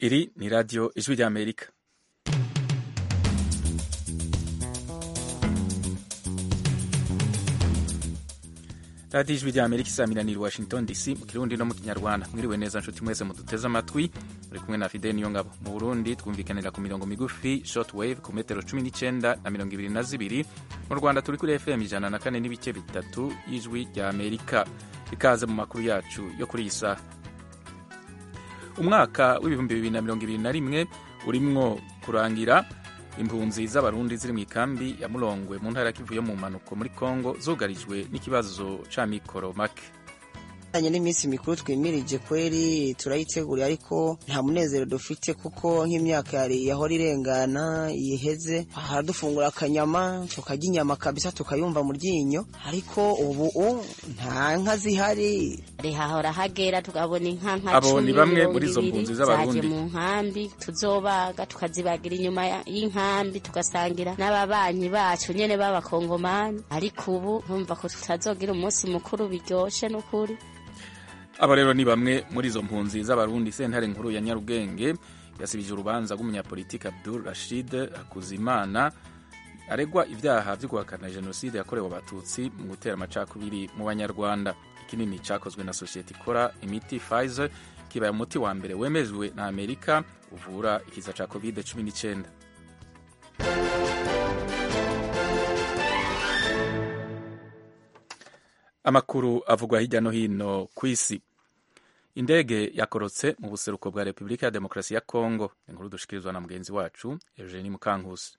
Iri ni radiyo Ijwi ry'Amerika. radiyo ijwi ry'amerika isaminanira washington dc mu kirundi no mu kinyarwanda mwiriwe neza nshuti mwese muduteze amatwi muri kumwe na fide niyo ngabo mu burundi twumvikanira ku mirongo migufi shortwave ku metero cumi n'icyenda na mirongo ibiri na zibiri mu rwanda turi kuri fm ijana na kane n'ibice bitatu y'ijwi ry'amerika ikaze mu makuru yacu yo kuri iyi saha umwaka w'ibihumbi bibiri na mirongo ibiri na rimwe urimwo kurangira impunzi z'abarundi ziri mu ikambi ya murongwe mu ntara kivuye mu mpanuko muri congo zugarijwe n'ikibazo ca mikoro make anye n'iminsi mikuru twimirije kweri turayitegura ariko nta munezero dufite kuko nk'imyaka yari yahora irengana yiheze haradufungura akanyama tukarya inyama kabisa tukayumva mu ryinyo ariko ubu nta nka zihari rihahora hagera tukabona inka nka Abo ni bamwe muri izo mpunzi z'Abarundi. zaje mu nkambi tuzobaga tukazibagira inyuma ya- y'inkambi tugasangira n'ababanyi bacu nyene b'abakongomani ariko ubu ntumva ko tutazogira umunsi mukuru biryoshe n'ukuri aba rero ni bamwe muri izo mpunzi z'abarundi sentare nkuru ya nyarugenge yasibije urubanza rw'umunyapolitiki abdul rashid hakuzimana aregwa ibyaha byo guhakana jenoside yakorewe abatutsi mu gutera amacakubiri mu banyarwanda ikinini cyakozwe na sosiyete ikora imiti pfizer kibaye umuti wa mbere wemejwe na amerika uvura ikiza cya covid 19 amakuru avugwa hirya no hino ku isi indege yakorotse mu buseruko bwa repubulika ya demokarasi ya kongo inkuru dushikirizwa na mugenzi wacu eugenie mukankusi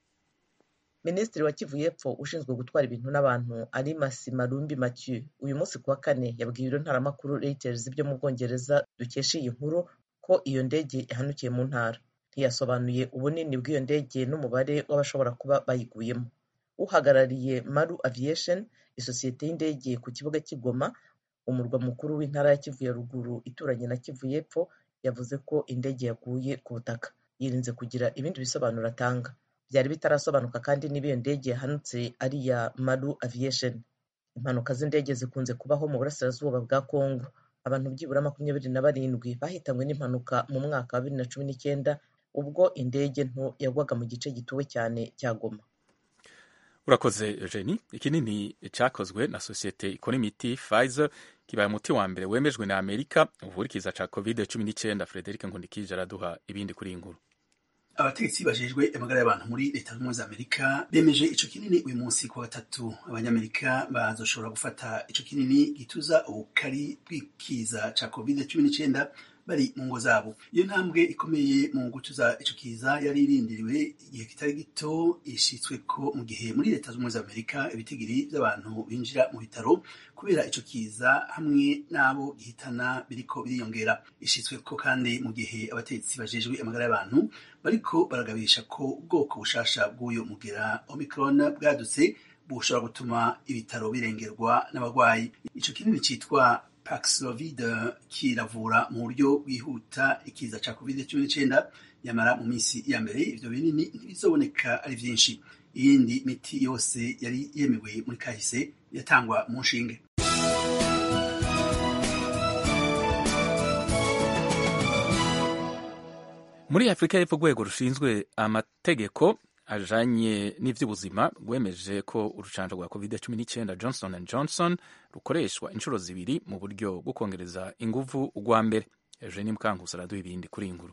minisitiri wa kivu y'epfo ushinzwe gutwara ibintu n'abantu ari masima rumbi mathieu uyu munsi kuwa kane yabwiye ibiro ntaramakuru reuters byo mu bwongereza dukesha iyi nkuru ko iyo ndege yahanukiye mu ntara ntiyasobanuye ubunini bw'iyo ndege n'umubare w'abashobora kuba bayiguyemo uhagarariye maru aviation isosiyete y'indege ku kibuga cy'igoma umurwa mukuru w'intara ya kivu ya ruguru ituranye na kivu y'epfo yavuze ko indege yaguye ku butaka yirinze kugira ibindi bisobanuro atanga byari bitarasobanuka kandi niba iyo ndege yahanutse ari iya maru aviation impanuka z'indege zikunze kubaho mu burasirazuba bwa congo abantu byibura makumyabiri na barindwi bahitanywe n'impanuka mu mwaka wa bibiri na cumi n'icyenda ubwo indege nto yagwaga mu gice gituwe cyane cya goma urakoze eugenie ikinini cyakozwe na sosiyete ikora imiti pfizer kibaye umuti wa mbere wemejwe na amerika uvura ikiza cya covid 19 frederic nkundikije araduha ibindi kuri iyi nkuru abategetsi bajejwe amagara y'abantu muri leta zunze ubumwe za amerika bemeje ico kinini uyu munsi kuwa gatatu abanyamerika bazoshobora gufata ico kinini gituza ubukari bw'ikiza ca covid cumi n'icenda bari mu ngo zabo iyo ntambwe ikomeye mu gutuza ico kiza yari irindiriwe igihe kitari gito ishitswe ko mu gihe muri leta zunze ubumwe za amerika ibitigiri by'abantu binjira mu bitaro kubera ico kiza hamwe n'abo gihitana biriko biriyongera ishitswe ko kandi mu gihe abategetsi bajejwe amagara y'abantu bariko baragabisha ko ubwoko bushasha bw'uyu mugera omicron bwadutse bushobora gutuma ibitaro birengerwa n'abarwayi ico kinini citwa paxlovid kiravura mu buryo bwihuta ikiza ca covid 19 nyamara mu minsi ya mbere ivyo binini ntibizoboneka ari vyinshi iyindi miti yose yari yemewe muri kahise yatangwa mu nshinge muri afurika y'epfo urwego rushinzwe amategeko ajanye n'ivy'ubuzima rwemeje ko urucanco rwa covid 19 johnson and johnson rukoreshwa inshuro zibiri mu buryo bwo kongereza inguvu urwa mbere eugenie mukankusi araduha ibindi kuri iyi nkuru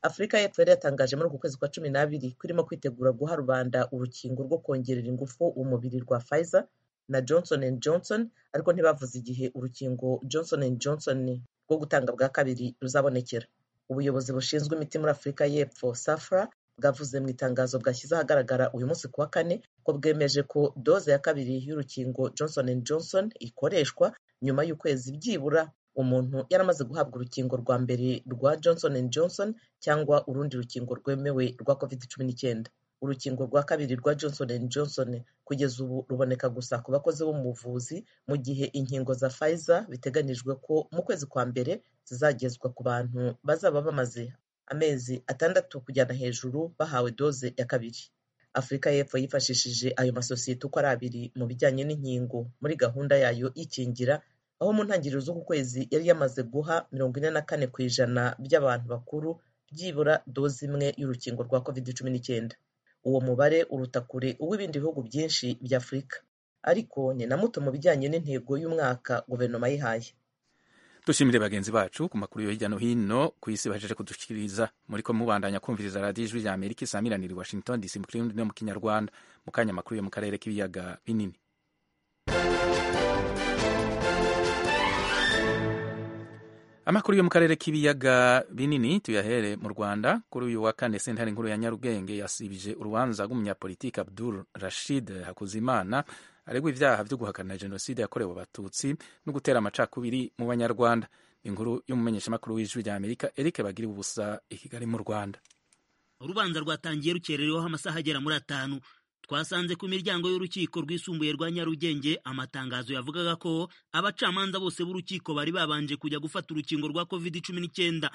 afurika y'epfo yari yatangaje muri uku kwezi kwa cumi n'abiri ko irimo kwitegura guha rubanda urukingo rwo kongerera ingufu umubiri rwa pfizer na johnson and johnson ariko ntibavuze igihe urukingo johnson and johnson rwo gutanga bwa kabiri ruzabonekera ubuyobozi bushinzwe imiti muri afurika y'epfo safra bwavuze mu itangazo bwashyize ahagaragara uyu munsi kuwa kane ko bwemeje ko doze ya kabiri y'urukingo johnson and johnson ikoreshwa nyuma y'ukwezi byibura umuntu yaramaze guhabwa urukingo rwa mbere rwa johnson and johnson cyangwa urundi rukingo rwemewe rwa covid cumi n'icyenda urukingo rwa kabiri rwa johnson and johnson kugeza ubu ruboneka gusa ku bakozi bo mu buvuzi mu gihe inkingo za pfizer biteganijwe ko mu kwezi kwa mbere zizagezwa ku bantu bazaba bamaze amezi atandatu kujyana hejuru bahawe doze ya kabiri afurika y'epfo yifashishije ayo masosiyete uko ari abiri mu bijyanye n'inkingo muri gahunda yayo y'ikingira aho mu ntangiriro z'uku kwezi yari yamaze guha mirongo ine na kane ku ijana by'abantu bakuru byibura doze imwe y'urukingo rwa covid cumi n'icyenda uwo mubare uruta kure uw'ibindi bihugu byinshi bya afurika ariko ni na muto mu bijyanye n'intego y'umwaka guverinoma yihaye dushimire bagenzi bacu ku makuru yo hirya no hino ku isi bajeje kudushikiriza muriko mubandanya kumviriza radiyo ijwi rya amerika isamiraniye i washington dc mu kirimi no mu kinyarwanda mu kanya amakuru yo mu karere k'ibiyaga binini amakuru yo mu karere k'ibiyaga binini tuyahere mu rwanda kuri uyu wa kane sentare nkuru ya nyarugenge yasibije urubanza rw'umunyapolitiki abdul rashid hakuzimana aregwa ibyaha byo guhakana jenoside yakorewe abatutsi no gutera amacakubiri mu banyarwanda inkuru y'umumenyeshamakuru w'ijwi rya amerika eric bagira ubusa i kigali mu rwanda urubanza rwatangiye rukerereweho amasaha agera muri atanu twasanze ku miryango y'urukiko rwisumbuye rwa nyarugenge amatangazo yavugaga ko abacamanza bose b'urukiko bari babanje kujya gufata urukingo rwa covid cumi n'icyenda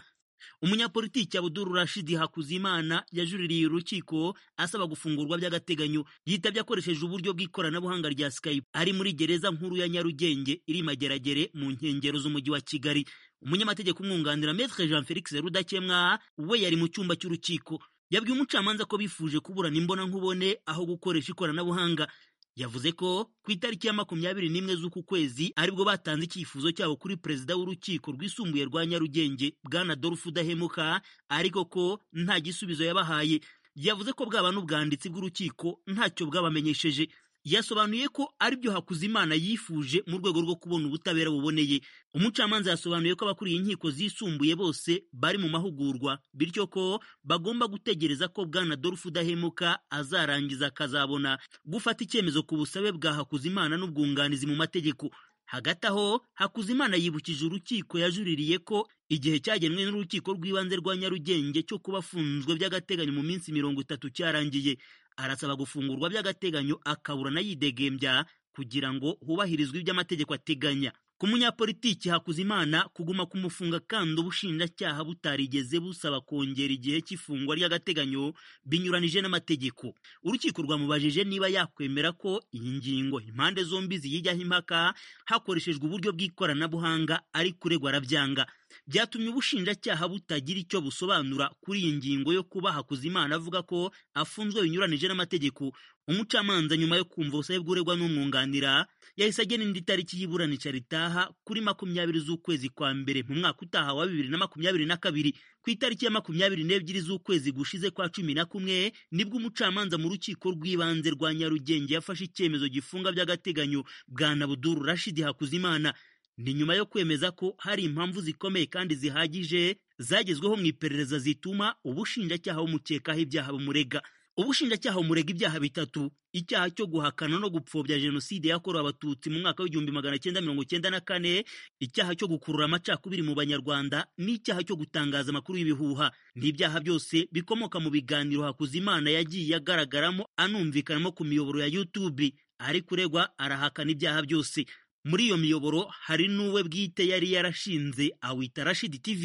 umunyapolitiki abuduru rashidi hakuzimana yajuririye urukiko asaba gufungurwa by'agateganyo yitabye akoresheje uburyo bw'ikoranabuhanga rya skype ari muri gereza nkuru ya nyarugenge iri mageragere mu nkengero z'umujyi wa kigali umunyamategeko umwunganira metre jean felix rudakemwa we yari mu cyumba cy'urukiko yabwiye umucamanza ko bifuje kuburana imbona nkubone aho gukoresha ikoranabuhanga yavuze ko ku itariki ya makumyabiri n'imwe z'uku kwezi aribwo batanze icyifuzo cyabo kuri perezida w'urukiko rwisumbuye rwa nyarugenge bwana dorufu udahemuka ariko ko nta gisubizo yabahaye yavuze ko bwaba n'ubwanditsi bw'urukiko ntacyo bwabamenyesheje yasobanuye ko aribyo Hakuzimana yifuje mu rwego rwo kubona ubutabera buboneye umucamanza yasobanuye ko abakuriye inkiko zisumbuye bose bari mu mahugurwa bityo ko bagomba gutegereza ko bwana dorufu udahemuka azarangiza akazabona gufata icyemezo ku busabe bwa Hakuzimana n'ubwunganizi mu mategeko hagati aho Hakuzimana yibukije urukiko yajuririye ko igihe cyagenwe n'urukiko rw'ibanze rwa Nyarugenge cyo kuba afunzwe by'agateganyo mu minsi mirongo itatu cyarangiye arasaba gufungurwa by'agateganyo akaburana yidegembya kugira ngo hubahirizwe ibyo amategeko ateganya ku munyapolitiki Hakuzimana kuguma kumufunga kandi ubushinjacyaha butarigeze busaba kongera igihe cy'ifungwa ry'agateganyo binyuranije n'amategeko urukiko rwamubajije niba yakwemera ko iyi ngingo impande zombi ziyijyaho impaka hakoreshejwe uburyo bw'ikoranabuhanga ari kuregwa arabyanga byatumye ubushinjacyaha butagira icyo busobanura kuri iyi ngingo yo kuba Hakuzimana avuga ko afunzwe binyuranije n'amategeko umucamanza nyuma yo kumva ubusabe bw'uregwa n'umwunganira yahise agena indi tariki y'iburanisha ritaha kuri makumyabiri z'ukwezi kwa mbere mu mwaka utaha wa bibiri na makumyabiri na kabiri ku itariki ya makumyabiri n'ebyiri z'ukwezi gushize kwa cumi na kumwe nibwo umucamanza mu rukiko rw'ibanze rwa nyarugenge yafashe icyemezo gifunga by'agateganyo bwana buduru rashidi hakuzimana ni nyuma yo kwemeza ko hari impamvu zikomeye kandi zihagije zagezweho mu iperereza zituma ubushinjacyaha bumukekaho ibyaha bumurega ubushinjacyaha bumurega ibyaha bitatu icyaha cyo guhakana no gupfobya jenoside yakorewe abatutsi mu mwaka w'igihumbi magana cyenda mirongo cyenda na kane icyaha cyo gukurura amacakubiri mu banyarwanda n'icyaha cyo gutangaza amakuru y'ibihuha ni ibyaha byose bikomoka mu biganiro hakuzimana yagiye agaragaramo anumvikanamo ku miyoboro ya youtube ari kuregwa arahakana ibyaha byose muri iyo miyoboro hari n'uwe bwite yari yarashinze awita rashidi tv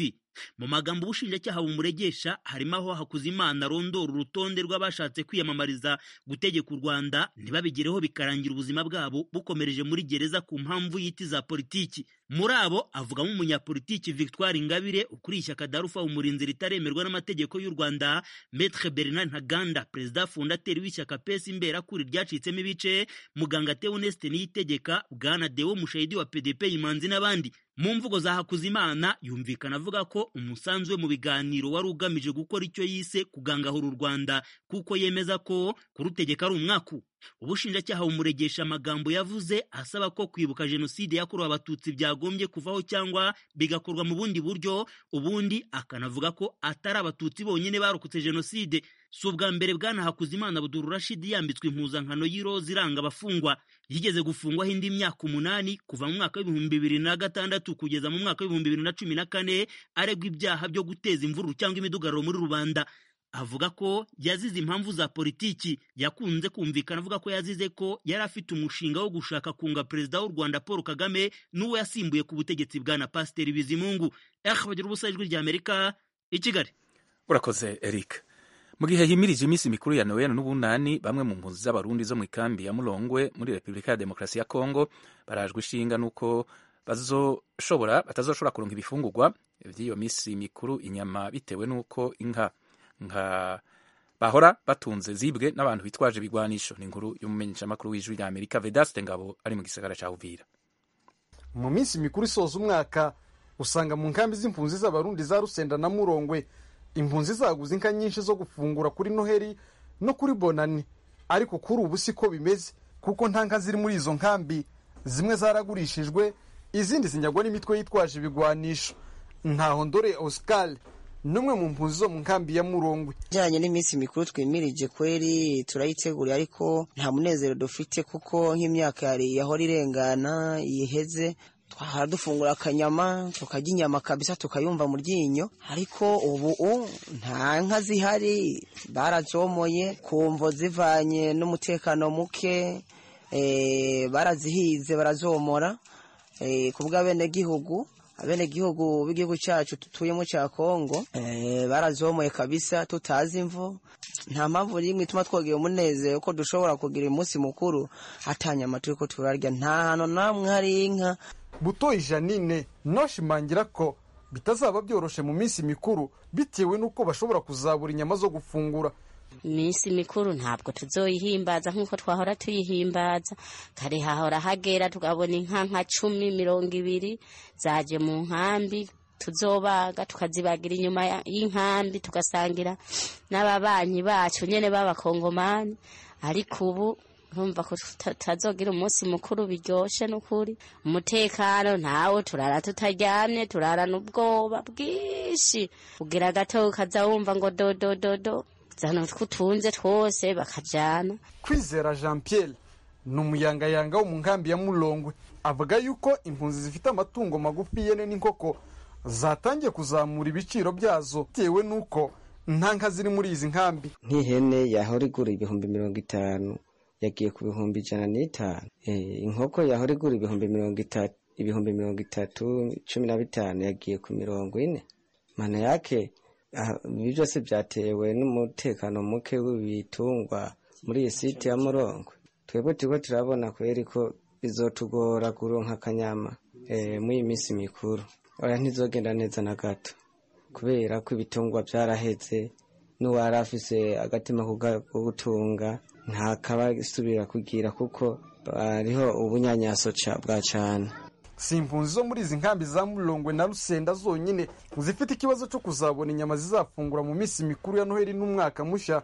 mu magambo ubushinjacyaha bumuregesha harimo aho hakuzimana arondora urutonde rw'abashatse kwiyamamariza gutegeka u rwanda ntibabigereho bikarangira ubuzima bwabo bukomereje muri gereza ku mpamvu y'iti za politiki muri abo avugamo umunyapolitiki victoire ingabire ukuriye ishyaka darufa umurinzi ritaremerwa n'amategeko y'u rwanda metre bernard ntaganda perezida fondateri w'ishyaka pesi imberakuri ryacitsemo ibice muganga teoneste niyitegeka bwana dewo mushahidi wa pdp imanzi n'abandi mu mvugo za hakuzimana yumvikana avuga ko umusanzu we mu biganiro wari ugamije gukora icyo yise kugangahura u rwanda kuko yemeza ko kurutegeka ari umwaku ubushinjacyaha bumuregesha amagambo yavuze asaba ko kwibuka jenoside yakorewe abatutsi byagombye kuvaho cyangwa bigakorwa mu bundi buryo ubundi akanavuga ko atari abatutsi bonyine barokotse jenoside si ubwa mbere bwana hakuzimana buduru rashidi yambitswe impuzankano y'iroza iranga abafungwa yigeze gufungwaho indi myaka umunani kuva mu mwaka w'ibihumbi bibiri na gatandatu kugeza mu mwaka w'ibihumbi bibiri na cumi na kane aregwa ibyaha byo guteza imvururu cyangwa imidugararo muri rubanda avuga ko yazize impamvu za politiki yakunze kumvikana avuga ko yazize ko yari afite umushinga wo gushaka kunga perezida w'u rwanda paul kagame n'uwo yasimbuye ku butegetsi bwa na pasiteri bizimungu bagira ubusa ijwi rya amerika i kigali urakoze eric mu gihe himirije iminsi mikuru ya noel n'ubunani bamwe mu mpunzi z'abarundi zo mu ikambi ya murongwe muri repubulika ya demokarasi ya kongo barajwe ishinga n'uko bazoshobora batazoshobora kuronka ibifungurwa by'iyo minsi mikuru inyama bitewe n'uko inka nka bahora batunze zibwe n'abantu bitwaje ibigwanisho ni inkuru y'umumenyeshamakuru w'ijwi rya amerika vedaste ngabo ari mu gisagara cya uvira mu minsi mikuru isoza umwaka usanga mu nkambi z'impunzi z'abarundi za rusenda na murongwe impunzi zaguze inka nyinshi zo gufungura kuri noheri no kuri bonani ariko kuri ubu si ko bimeze kuko nta nka ziri muri izo nkambi zimwe zaragurishijwe izindi zinyagwa n'imitwe yitwaje ibigwanisho ntaho ndore oscar n'umwe mu mpunzi zo mu nkambi ya murongwe ijyanye n'iminsi mikuru twimirije kweri turayitegura ariko nta munezero dufite kuko nk'imyaka yari yahora irengana iheze twahara dufungura akanyama tukarya inyama kabisa tukayumva mu ryinyo ariko ubu nta nka zihari barazomoye kumvo zivanye n'umutekano muke eh, barazihize barazomora eh, ku bw'abenegihugu abenegihugu b'igihugu cyacu tutuyemo cya kongo eh, barazomoye kabisa tutazi imvu nta mpamvu n'imwe ituma twogera umunezero ko dushobora kugira umunsi mukuru atanyama turi ko turarya nta hantu namwe hari inka butoyi janine noshimangira ko bitazaba byoroshe mu minsi mikuru bitewe n'uko bashobora kuzabura inyama zo gufungura iminsi mikuru ntabwo tuzoyihimbaza nk'uko twahora tuyihimbaza kare hahora hagera tukabona inka nka cumi mirongo ibiri zaje mu nkambi tuzobaga tukazibagira inyuma ya- y'inkambi tugasangira n'ababanyi bacu nyene b'abakongomani ariko ubu ntumva ko tuta- tutazogira umunsi mukuru biryoshe n'ukuri umutekano ntawo turara tutaryamye turarana ubwoba bwinshi ugira gato ukaza wumva ngo dodododo zana twutunze twose bakajana kwizera jean pierre ni umuyangayanga wo mu nkambi ya murongwe avuga yuko impunzi zifite amatungo magufi yene n'inkoko zatangiye kuzamura ibiciro byazo bitewe n'uko nta nka ziri muri izi nkambi nk'ihene yahora igura ibihumbi mirongo itanu yagiye ku bihumbi ijana n'itanu Eh, inkoko yahora igura ibihumbi mirongo itatu ibihumbi mirongo itatu cumi na bitanu yagiye ku mirongo ine mana yake ah, ibi byose byatewe n'umutekano muke w'ibitungwa muri iyi site ya murongo twebwe turiko turabona kubera ko bizotugora kuronka akanyama eh, muri iyi minsi mikuru oya ntizogenda neza na gato kubera ko ibitungwa byaraheze n'uwari afise agatima ko ga- ko gutunga ntakaba asubira kugira kuko hariho ubunyanyaso ca- bwa cane si impunzi zo muri izi nkambi za murongwe na rusenda zonyine zifite ikibazo cyo kuzabona inyama zizafungura mu minsi mikuru ya noheli n'umwaka mushya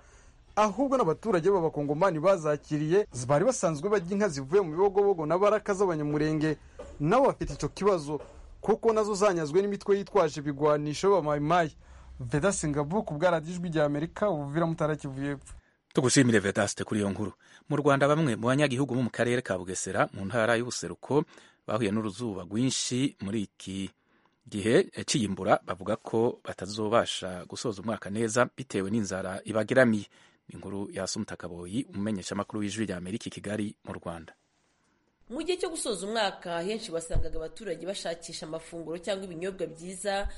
ahubwo n'abaturage b'abakongomani bazakiriye bari basanzwe bajya inka zivuye mu bibogobogo na baraka z'abanyamurenge nabo bafite icyo kibazo kuko nazo zanyazwe n'imitwe yitwaje ibigwanisho b'amayimayi vedasingabu ku bwaradijwi rya amerika ubuvira mutarakivuye epfo tugushimire vedaste kuri iyo nkuru mu rwanda bamwe mu banyagihugu bo mu karere ka bugesera mu ntara y'ubuseruko bahuye n'uruzuba rwinshi muri iki gihe cy'iyimbura bavuga ko batazobasha gusoza umwaka neza bitewe n'inzara ibageramiye ni inkuru ya sumutakaboyi umumenyeshamakuru w'ijwi rya amerika i kigali mu rwanda mu gihe cyo gusoza umwaka henshi wasangaga abaturage bashakisha amafunguro cyangwa ibinyobwa byiza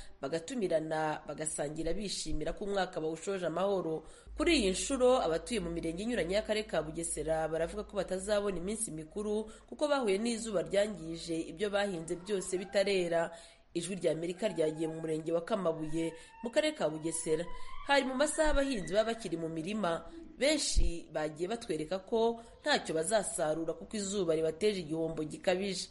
bagatumirana bagasangira bishimira ko umwaka bawushoje amahoro kuri iyi nshuro abatuye mu mirenge inyuranye y'akarere ka bugesera baravuga ko batazabona iminsi mikuru kuko bahuye n'izuba ryangije ibyo bahinze byose bitarera ijwi rya amerika ryagiye mu murenge wa kamabuye mu karere ka bugesera hari mu masaha abahinzi baba bakiri mu mirima benshi bagiye batwereka ko ntacyo bazasarura kuko izuba ribateje igihombo gikabije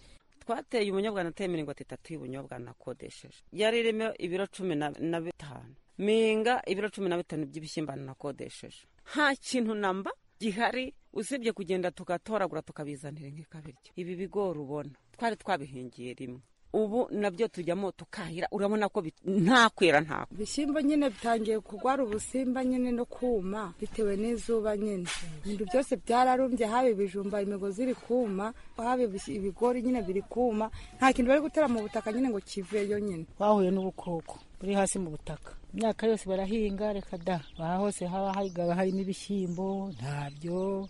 twateye ubunyobwa nateye mirongo itatu y'ubunyobwa nakodesheje yari irimo ibiro cumi na na bitanu minga ibiro cumi na bitanu by'ibishyimbo nakodesheje nta kintu namba gihari usibye kugenda tugatoragura tukabizanira nk'ikabiryo ibi bigori ubona twari twabihingiye rimwe ubu nabyo tujyamo tukahira urabona ko bit- nta kwera nta ibishyimbo nyine bitangiye kurwara ubusimba nyine no kuma bitewe n'izuba nyine ibintu byose byararumbye haba ibijumba imigozi iri kuma haba ibis- ibigori nyine biri kuma nta kintu bari gutera mu butaka nyine ngo kiveyo nyine bahuye n'ubukoko buri hasi mu butaka imyaka yose barahinga reka da aha hose haba hagaba harimo ibishyimbo ntabyo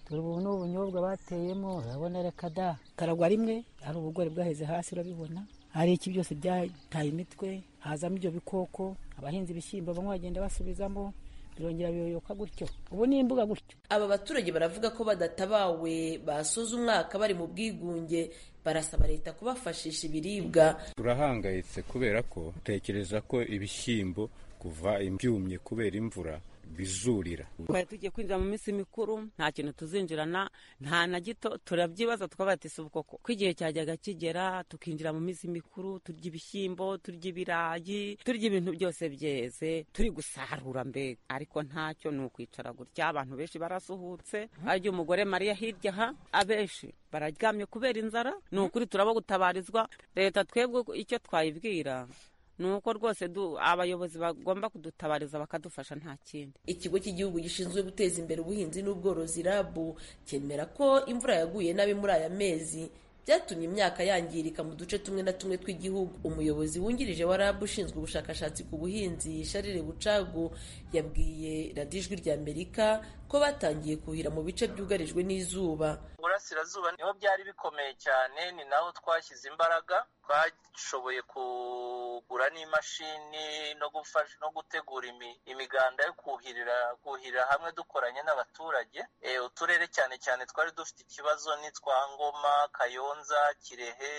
dore ubu ni ubunyobwa bateyemo urabona reka da karagwa rimwe hari ubugori bwaheze hasi urabibona hari iki byose byataye imitwe hazamo ibyo bikoko abahinzi ibishyimbo bamwe bagenda basubizamo birongera biyoyoka gutyo ubu ni imbuga gutyo aba baturage baravuga ko badatabawe basoza umwaka bari mu bwigunge barasaba leta kubafashisha ibiribwa turahangayitse kubera ko utekereza ko ibishyimbo kuva ibyumye kubera imvura bizurira twari tugiye kwinjira mu minsi mikuru nta kintu tuzinjirana nta na gito turabyibaza tukavuga ati si koko ko igihe cyajyaga kigera tukinjira mu minsi mikuru turya ibishyimbo turya ibirayi turya ibintu byose byeze turi gusarura mbega ariko ntacyo ni ukwicara gutya abantu benshi barasuhutse arya umugore mariya hirya aha abenshi bararyamye kubera inzara ni ukuri turaba gutabarizwa leta twebwe icyo twayibwira ni uko rwose abayobozi bagomba kudutabariza bakadufasha nta kindi ikigo cy'igihugu gishinzwe guteza imbere ubuhinzi n'ubworozi rabu cyemera ko imvura yaguye nabi muri aya mezi byatumye imyaka yangirika mu duce tumwe na tumwe tw'igihugu umuyobozi wungirije wa rabu ushinzwe ubushakashatsi ku buhinzi sharire bucagu yabwiye radiyo ijwi rya amerika ko batangiye kuhira mu bice byugarijwe n'izuba burasirazuba niho byari bikomeye cyane ni naho twashyize imbaraga twashoboye kugura n'imashini no gufasha no gutegura imiganda yo kuhirira kuhirira hamwe dukoranye n'abaturage uturere cyane cyane twari dufite ikibazo n'itwa ngoma kayonza kirehe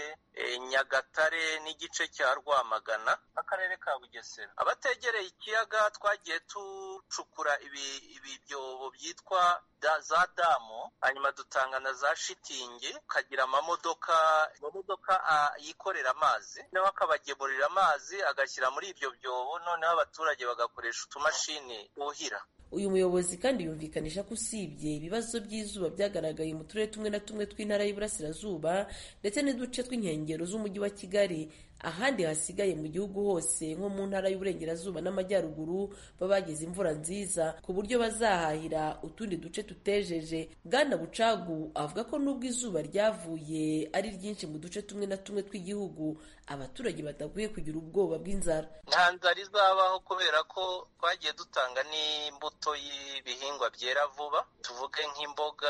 nyagatare n'igice cya rwamagana akarere ka bugesera abategereye ikiyaga twagiye ducukura ibyobo byitwa za damu hanyuma dutanga na za shitingi ukagira amamodoka amamodoka yikorera amazi noneho akabagemurira amazi agashyira muri ibyo byobo noneho abaturage bagakoresha utumashini buhira uyu muyobozi kandi yumvikanisha ko usibye ibibazo by'izuba byagaragaye mu turere tumwe na tumwe tw'intara y'iburasirazuba ndetse n'uduce tw'inkengero z'umujyi wa kigali ahandi hasigaye mu gihugu hose nko mu ntara y'uburengerazuba n'amajyaruguru baba bagize imvura nziza ku buryo bazahahira utundi duce tutejeje bwana bucagu avuga ko n'ubwo izuba ryavuye ari ryinshi mu duce tumwe na tumwe tw'igihugu abaturage badakwiye kugira ubwoba bw'inzara nta nzara izabaho kubera ko twagiye dutanga n'imbuto y'ibihingwa byera vuba tuvuge nk'imboga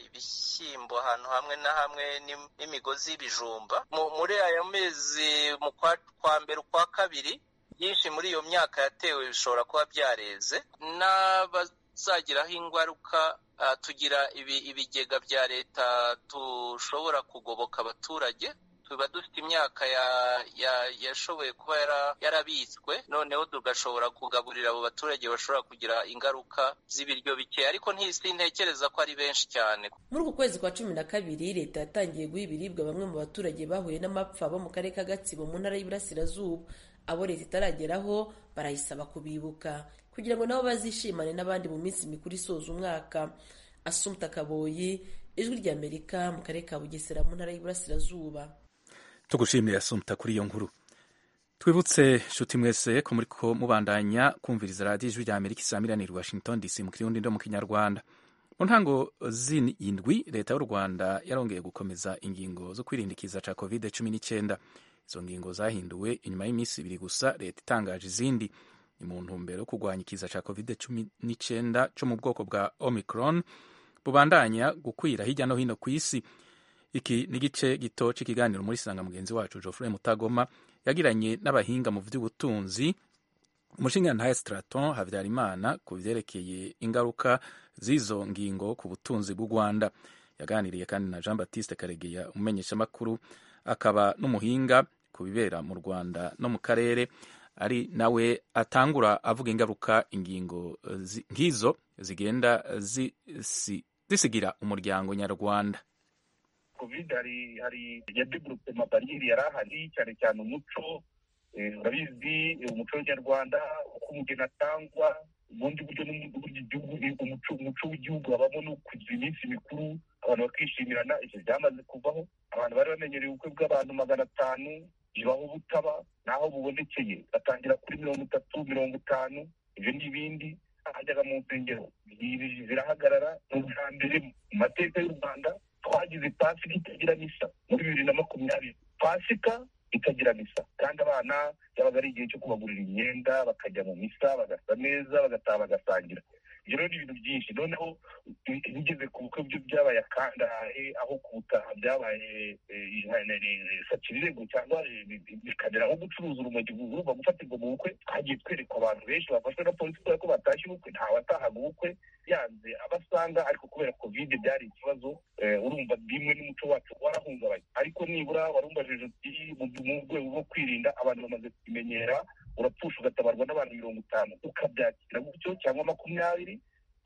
ibishyimbo ahantu hamwe na hamwe n'imigozi y'ibijumba muri aya mezi mu kwa mbere ukwa kabiri byinshi muri iyo myaka yatewe bishobora kuba byareze n'abazagiraho ingaruka tugira ibigega bya leta dushobora kugoboka abaturage tuba dufite imyaka yashoboye kuba yarabitswe noneho tugashobora kugaburira abo baturage bashobora kugira ingaruka z'ibiryo bike ariko ntekereza ko ari benshi cyane muri uku kwezi kwa cumi na kabiri leta yatangiye guha ibiribwa bamwe mu baturage bahuye n'amapfa bo mu karere ka gatsibo mu ntara y'iburasirazuba abo leta itarageraho barayisaba kubibuka kugira ngo nabo bazishimane n'abandi mu minsi mikuru isoza umwaka asumta kaboyi ijwi ry'amerika mu karere ka bugesera mu ntara y'iburasirazuba tugushimira asumta kuri iyo nkuru twibutse nshuti mwese ko muri ko mubandanya kumviriza radiyo ijwi rya amerika isamiraniye washington dc mu kirundi no mu kinyarwanda mu ntango z'indwi leta y'u rwanda yarongeye gukomeza ingingo zo kwirindikiza ca covid cumi n'icyenda izo ngingo zahinduwe inyuma y'iminsi ibiri gusa leta itangaje izindi ni mu ntumbero yo kurwanya ikiza ca covid cumi n'icyenda cyo mu bwoko bwa omicron bubandanya gukwira hirya no hino ku isi iki ni igice gito cy'ikiganiro muri sanga mugenzi wacu Geoffrey Mutagoma yagiranye n'abahinga mu by'ubutunzi umushingantahe Straton Habyarimana ku byerekeye ingaruka z'izo ngingo ku butunzi bw'u Rwanda yaganiriye kandi na Jean Baptiste Karegeya umumenyeshamakuru akaba n'umuhinga ku bibera mu Rwanda no mu karere ari nawe atangura avuga ingaruka ingingo nk'izo zigenda zisigira umuryango nyarwanda covid hari hari yadevelope amabariyeri yari ahari cyane cyane umuco urabizi umuco w'abanyarwanda uko umugeni atangwa ubundi buryo n'uburyo igihugu umuco umuco w'igihugu habamo no kugira iminsi mikuru abantu bakishimirana ibyo byamaze kuvaho abantu bari bamenyereye ubukwe bw'abantu magana atanu bibaho butaba naho bubonekeye batangira kuri mirongo itatu mirongo itanu ibyo n'ibindi hajyaga mu nsengero zirahagarara ni ubwa mbere mu mateka y'u rwanda twagize pasika itagira misa muri bibiri na makumyabiri pasika itagira misa kandi abana byabaga ari igihe cyo kubagurira imyenda bakajya mu misa bagasa neza bagataha bagasangira ibyo rero ni ibintu byinshi noneho bigeze ku bukwe byo byabaye akangahe aho kubutaha byabaye sakirego cyangwa bikamera nko gucuruza urumogi urumva gufatirwa mu bukwe twagiye twereka abantu benshi bafashwe na polisi kubera ko batashye ubukwe ntawatahaga ubukwe yanze abasanga ariko kubera kovide byari ikibazo urumva bimwe n'umuco wacu warahungabanye ariko nibura warumvajije uti mu rwego rwo kwirinda abantu bamaze kubimenyera urapfusha ugatabarwa n'abantu mirongo itanu ukabyakira gutyo cyangwa makumyabiri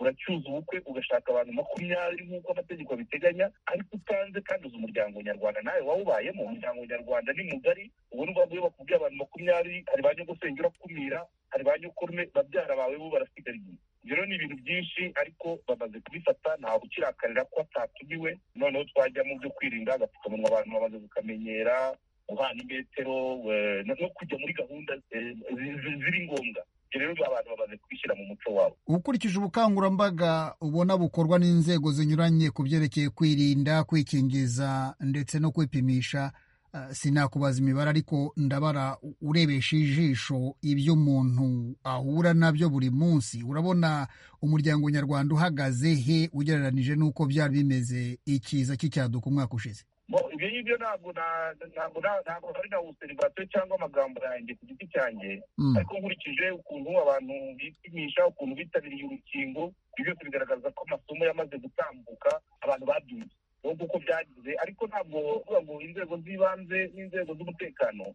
uracyuza ubukwe ugashaka abantu makumyabiri nk'uko amategeko abiteganya ariko utanze kandi uzi umuryango nyarwanda nawe wawubayemo umuryango nyarwanda ni mugari ubu ni iyo bakubwiye abantu makumyabiri hari ba nyogosenge urakumira hari ba nyokurume babyara bawe bo barasigariye ibyo rero ni ibintu byinshi ariko bamaze kubifata ntawe ukirakarira ko atatumiwe noneho twajya mu byo kwirinda agapfukamunwa abantu bamaze kukamenyera guhana imetero no kujya muri gahunda ziri ngombwa rero abantu bamaze kubishyira mu muco wabo ukurikije ubukangurambaga ubona bukorwa n'inzego zinyuranye ku byerekeye kwirinda kwikingiza ndetse no kwipimisha sinakubaza imibare ariko ndabara urebesha ijisho ibyo umuntu ahura nabyo buri munsi urabona umuryango nyarwanda uhagaze he ugereranije n'uko byari bimeze ikiza cy'icyaduka umwaka ushize ibyo ngibyo ntabwo ntabwo ntabwo ari na userivasiyo cyangwa amagambo yanjye ku giti cyanjye ariko nkurikije ukuntu abantu bipimisha ukuntu bitabiriye urukingo ibyo byose bigaragaza ko amasomo yamaze gutambuka abantu babyumva nubwo uko byagize ariko ntabwo uvuga ngo inzego z'ibanze n'inzego z'umutekano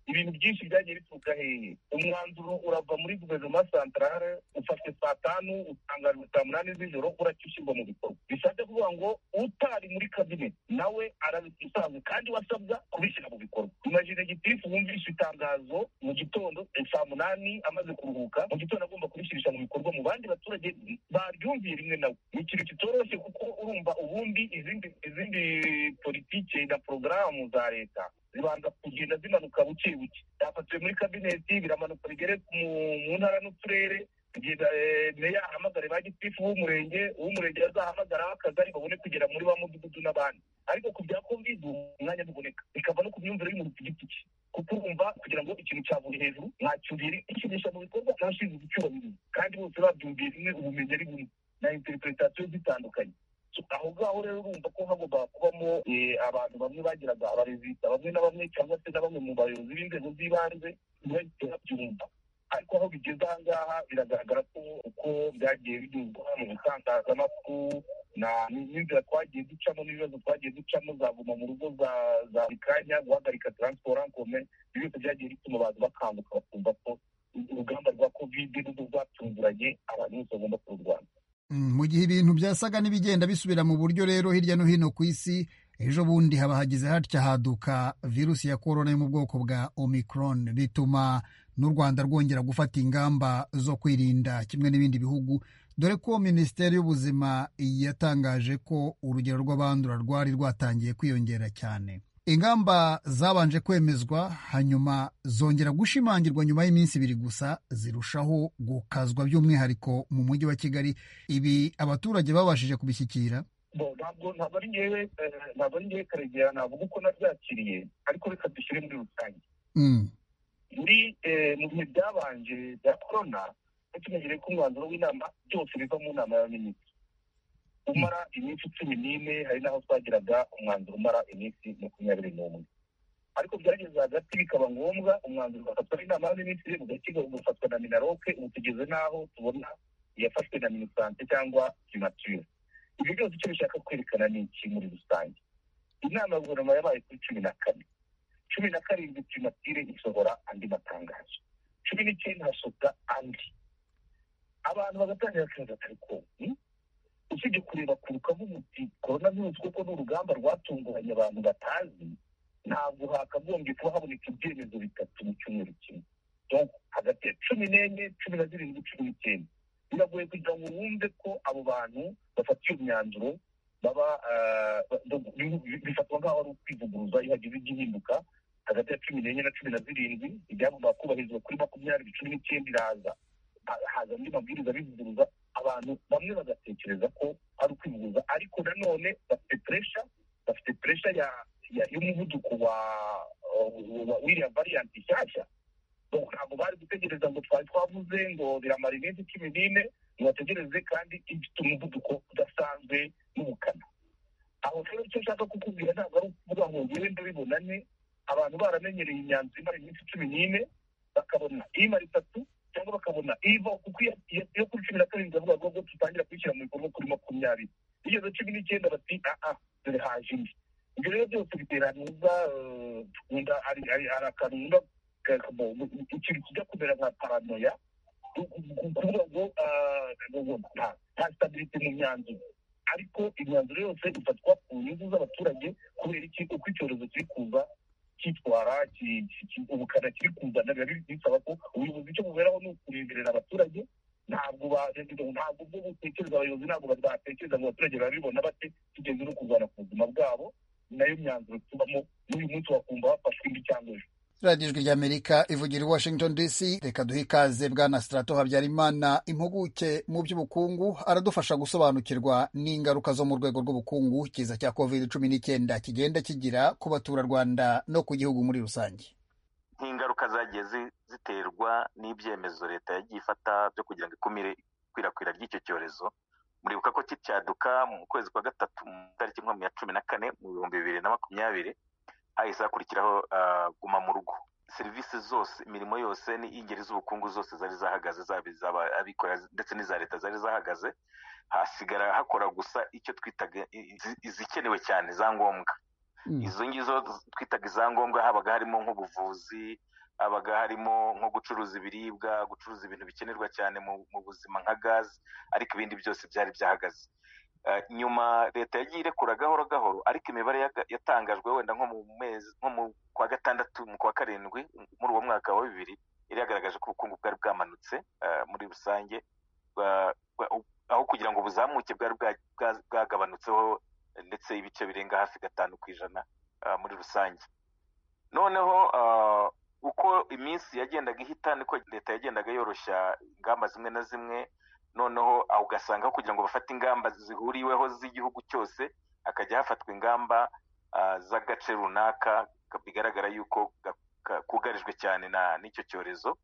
ibintu byinshi byagiye bituruka hehe umwanzuro urava muri guverinoma santarare ufashwe saa tanu utangajwe saa munani z'ijoro uracyo ushyirwa mu bikorwa bishatse kuvuga ngo utari muri kabineti nawe arabisanzwe kandi wasabwa kubishyira mu bikorwa imajine gitifu wumvishe itangazo mu gitondo saa munani amaze kuruhuka mu gitondo agomba kubishyirisha mu bikorwa mu bandi baturage baryumviye rimwe nawe ni ikintu kitoroshye kuko urumva ubundi izindi izindi politike na porogaramu za leta zibanza kugenda zimanuka buke buke byafatiwe muri kabineti biramanuka bigere mu ntara n'uturere kugeza meya ahamagare ba gitifu w'umurenge uw'umurenge azahamagara akagari babone kugera muri ba mudugudu n'abandi ariko ku bya kovide umwanya ntuboneka bikava no ku myumvire y'umuntu ku giti cye kuko urumva kugira ngo ikintu cyavuye hejuru ntacyo gishimisha mu bikorwa ntashinzwe icyubahiro kandi bose babyumviye rimwe ubumenyi ari bumwe na interpretation zitandukanye aho ngaho rero urumva ko hagomba kubamo abantu bamwe bagiraga abarezida bamwe na bamwe cyangwa se na bamwe mu bayobozi b'inzego z'ibanze ntibahite babyumva ariko aho bigeze aha ngaha biragaragara ko uko byagiye binyuzwa mu bitangazamakuru n'inzira twagiye ducamo n'ibibazo twagiye ducamo zaguma mu rugo za buri kanya guhagarika taransiporo ankome ibyo byose byagiye bituma abantu bakanguka bakumva ko urugamba rwa kovide n'ubwo rwatunguranye abantu bose bagomba kururwanya mu gihe ibintu byasaga n'ibigenda bisubira mu buryo rero hirya no hino ku isi ejo bundi haba hagize hatya haduka virusi ya korona yo mu bwoko bwa omicron bituma n'u rwanda rwongera gufata ingamba zo kwirinda kimwe n'ibindi bihugu dore ko minisiteri y'ubuzima yatangaje ko urugero rw'abandura rwari rwatangiye kwiyongera cyane ingamba zabanje kwemezwa hanyuma zongera gushimangirwa nyuma y'iminsi ibiri gusa zirushaho gukazwa by'umwihariko mu mujyi wa kigali ibi abaturage babashije kubishyikira ntabwo ntabwo ari ngewe ntabwo ari ngewe karegera navuga uko nabyakiriye ariko reka dushyire muri rusange muri mu bihe byabanje bya korona tumenyereye ko umwanzuro w'inama byose biva mu nama y'abaminisitiri umara iminsi cumi n'ine hari n'aho twagiraga umwanzuro umara iminsi makumyabiri n'umwe ariko byageze hagati bikaba ngombwa umwanzuro ugafatwa n'inama y'abaminisitiri ugakiga ugafatwa na minaroke ubu tugeze n'aho tubona iyafashwe na minisante cyangwa primature ibyo byose icyo bishaka kwerekana ni iki muri rusange inama ya guverinoma yabaye kuri cumi na kane cumi na karindwi primature isohora andi matangazo cumi n'icyenda hasohoka andi abantu bagatangira akazi atari konti usibye kureba ku rukavuga uti korona virusi kuko ni urugamba rwatunguranye abantu batazi ntabwo hakagombye kuba haboneka ibyemezo bitatu mu cyumweru kimwe hagati ya cumi n'enye cumi na zirindwi cumi n'icyenda biragoye kugira ngo wumve ko abo bantu bafata iyo myanzuro baba bifatwa nk'aho ari ukwivuguruza iyo hagize igihinduka hagati ya cumi n'enye na cumi na zirindwi ibyagomba kubahirizwa kuri makumyabiri cumi n'icyenda iraza haza andi mabwiriza abivuguruza abantu bamwe bagatekereza ko ari ukwivuguruza ariko nanone bafite puresha bafite puresha y'umuvuduko wa wiriya variyanti nshyashya ntabwo bari gutegereza ngo twari twavuze ngo biramara iminsi cumi n'ine ntibategereze kandi ifite umuvuduko udasanzwe n'ubukana aho rero icyo nshaka kukubwira ntabwo ari ukuvuga ngo ngewe ndabibonanye abantu baramenyereye imyanzuro imara iminsi cumi n'ine bakabona imara itatu cyangwa bakabona iva kuko iyo iyo kuri cumi na karindwi bavuga ngo dutangira kuyishyira mu bikorwa kuri makumyabiri igeze cumi n'icyenda bati aha dore haje indi ibyo rero byose bitera neza nkunda ari ari ari akantu nkunda ikintu kijya kumera nka paranoya kuvuga ngo nta sitabiriti mu myanzuro ariko imyanzuro yose ifatwa ku nyungu z'abaturage kubera iki uko icyorezo kiri kuza cyitwara ubukana kiri kuzana biba bisaba ko ubuyobozi cyo buberaho ni ukureberera abaturage ntabwo ntabwo bwo gutekereza abayobozi ntabwo batekereza ngo abaturage babibona bate tugeze no kurwana ku buzima bwabo nayo myanzuro tubamo n'uyu munsi wakumva bafashwe indi cyangwa ejo radiyo ijwi ry'amerika ivugira i washington dc reka duhe ikaze bwana sitarato habyarimana impuguke mu by'ubukungu aradufasha gusobanukirwa n'ingaruka zo mu rwego rw'ubukungu kiza cya covid cumi n'icyenda kigenda kigira ku baturarwanda no ku gihugu muri rusange nk'ingaruka zagiye ziterwa n'ibyemezo leta yagiye ifata byo kugira ngo ikumire ikwirakwira ry'icyo cyorezo muribuka ko kicyaduka mu kwezi kwa gatatu mu itariki nka cumi na kane mu bihumbi bibiri na makumyabiri hahise hakurikiraho guma mu rugo serivisi zose imirimo yose n'ingeri z'ubukungu zose zari zahagaze zaba iz'abikorera ndetse n'iza leta zari zahagaze hasigara hakora gusa icyo twitaga izikenewe cyane za ngombwa izo ngizo twitaga iza ngombwa habaga harimo nk'ubuvuzi habaga harimo nko gucuruza ibiribwa gucuruza ibintu bikenerwa cyane mu buzima nka gaze ariko ibindi byose byari byahagaze nyuma leta yagiye irekura gahoro gahoro ariko imibare yatangajwe wenda nko mu mezi nko mu kwa gatandatu mu kwa karindwi muri uwo mwaka wa bibiri yari yagaragaje ko ubukungu bwari bwamanutse muri rusange aho kugira ngo buzamuke bwari bwagabanutseho ndetse ibice birenga hafi gatanu ku ijana muri rusange noneho uko iminsi yagendaga ihita niko leta yagendaga yoroshya ingamba zimwe na zimwe noneho aho ugasanga kugira ngo bafate ingamba zihuriweho z'igihugu cyose hakajya hafatwa ingamba z'agace runaka bigaragara yuko kugarijwe cyane n'icyo cyorezo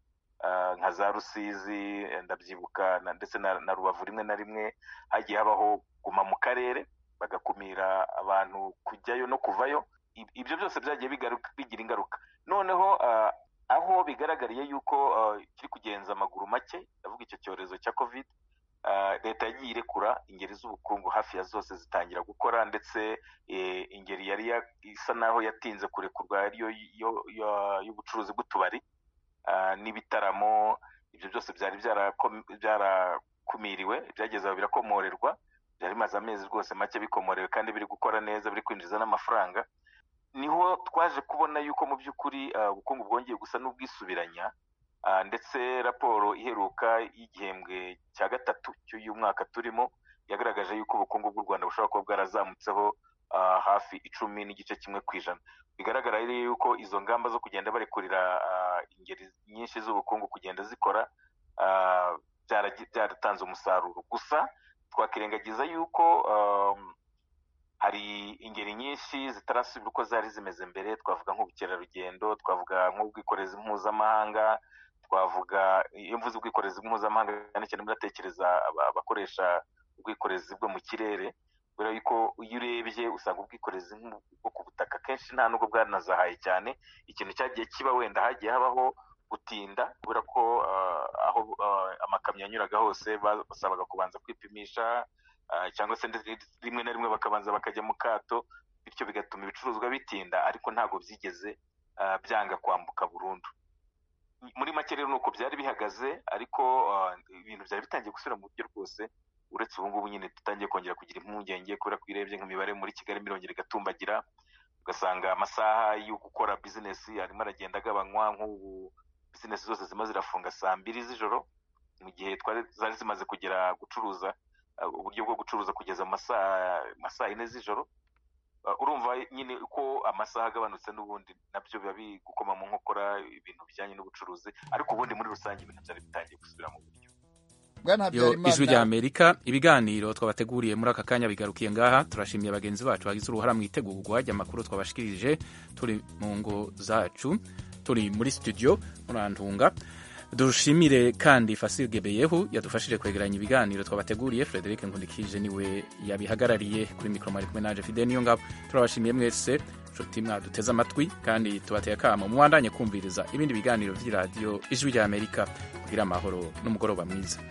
nka za rusizi ndabyibuka ndetse na rubavu rimwe na rimwe hagiye habaho guma mu karere bagakumira abantu kujyayo no kuvayo ibyo byose byagiye bigira ingaruka noneho aho bigaragariye yuko kiri kugenza amaguru make ndavuga icyo cyorezo cya covid leta yagiye irekura ingeri z'ubukungu hafi ya zose zitangira gukora ndetse ingeri yari isa naho yatinze kurekurwa ariyo y'ubucuruzi bw'utubari n'ibitaramo ibyo byose byari byarakumiriwe byageze aho birakomorerwa byari bimaze amezi rwose make bikomorewe kandi biri gukora neza biri kwinjiza n'amafaranga niho twaje kubona yuko mu by'ukuri ubukungu bwongeye gusa n'ubwisubiranya ndetse raporo iheruka y'igihembwe cya gatatu cy'uyu mwaka turimo yagaragaje yuko ubukungu bw'u rwanda bushobora kuba bwarazamutseho hafi icumi n'igice kimwe ku ijana bigaragara rero yuko izo ngamba zo kugenda barekurira ingeri nyinshi z'ubukungu kugenda zikora byaratanze umusaruro gusa twakirengagiza yuko hari ingeri nyinshi zitarasubira uko zari zimeze mbere twavuga nk'ubukerarugendo twavuga nk'ubwikorezi mpuzamahanga twavuga iyo mvuze ubwikorezi mpuzamahanga cyane cyane muratekereza abakoresha ubwikorezi bwo mu kirere kubera yuko iyo urebye usanga ubwikorezi bwo ku butaka kenshi nta nubwo bwanazahaye cyane ikintu cyagiye kiba wenda hagiye habaho gutinda kubera ko aho amakamyo yanyuraga hose basabaga kubanza kwipimisha cyangwa se rimwe na rimwe bakabanza bakajya mu kato bityo bigatuma ibicuruzwa bitinda ariko ntabwo byigeze byanga kwambuka burundu muri make rero ni uko byari bihagaze ariko ibintu byari bitangiye gusubira mu buryo rwose uretse ubu ngubu nyine dutangiye kongera kugira impungenge kubera ko irebye nk'imibare muri kigali mirongera igatumbagira ugasanga amasaha yo gukora bizinesi arimo aragenda agabanywa nk'ubu bizinesi zose zima zirafunga saa mbiri z'ijoro mu gihe zari zimaze kugera gucuruza uburyo bwo gucuruza kugeza mu saa yine z'ijoro urumva nyine uko amasaha agabanutse n'ubundi nabyo biba bigukoma mu nkokora ibintu bijyanye n'ubucuruzi ariko ubundi muri rusange ibintu byari bitangiye gusubira mu buryo ijwi rya amerika ibiganiro twabateguriye muri aka kanya bigarukiye ngaha turashimiye bagenzi bacu bagize uruhara mu itegurwa ry'amakuru twabashikirije turi mu ngo zacu turi muri studio murantunga dushimire kandi fasigebeyeho yadufashije kwegeranya ibiganiro twabateguriye frederic nkundikije niwe yabihagarariye kuri mikoro mwari kumwe naje fide niyo ngabo turabashimiye mwese nshuti mwaduteze amatwi kandi tubateye akamo mubandanye kumviriza ibindi biganiro by'iradiyo ijwi ry'amerika kugira amahoro n'umugoroba mwiza